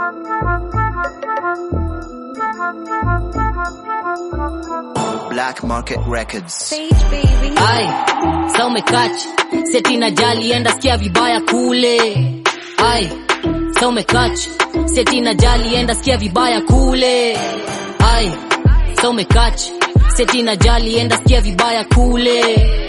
Black Market Records. Sage baby. Ai, sa umekachi seti na jali enda sikia vibaya kule. Ai, sa umekachi seti na jali enda sikia vibaya kule. Ai, sa umekachi seti na jali enda sikia vibaya kule.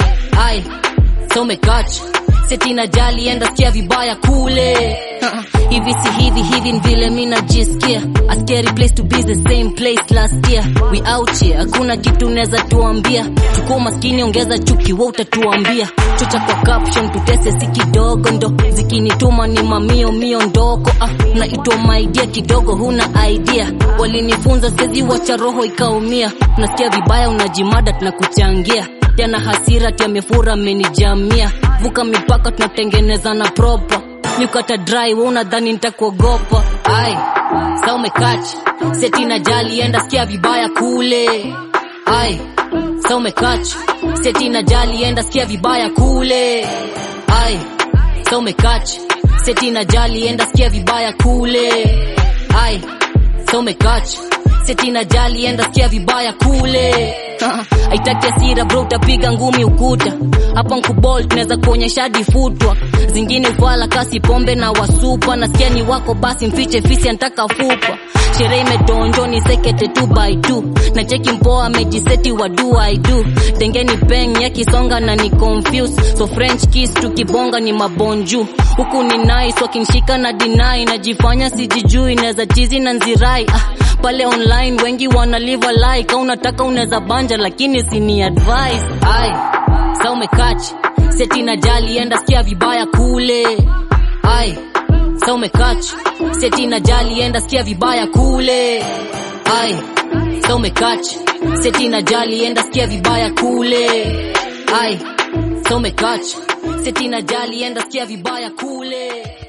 Ai, sa umekachi seti na jali enda sikia vibaya kule. hivi si hivi hivi ni vile mi najisikia a scary place to be the same place last year we out here hakuna kitu neza tuambia tuko maskini ongeza chuki wa utatuambia chocha kwa caption tutese si kidogo ndo zikinituma ni mamio mio ndoko ah, naitwa maidia kidogo huna idea walinifunza sezi wacha roho ikaumia unasikia vibaya unajimada tunakuchangia tena hasira tiamefura amenijamia vuka mipaka tunatengeneza na proper nikata dry we unadhani nitakuogopa ai sa umekachi seti na jali enda sikia vibaya kule ai sa umekachi seti na jali enda sikia vibaya kule ai sa umekachi seti na jali enda sikia vibaya kule ai sa umekachi seti na jali enda sikia vibaya kule aitaki asira bro utapiga ngumi ukuta hapa nkubol tunaweza kuonyesha hadi futwa zingine ufala kasi pombe na wasupa nasikia ni wako basi mfiche fisi antaka fupa sherehe imedonjo ni sekete tu by tu na cheki mpoa amejiseti wa do I do tengeni peng yakisonga na ni confuse so french kiss tukibonga ni mabonju huku ni nice wakinshika na dinai najifanya sijijui naweza chizi na nzirai ah, pale online wengi wana live a lie ka unataka unaweza banja lakini sini advice ai sa umekachi seti na jali enda sikia vibaya kule ai sa umekachi seti na jali enda sikia vibaya kule ai sa umekachi seti na jali enda sikia vibaya kule ai sa umekachi seti na jali enda sikia vibaya kule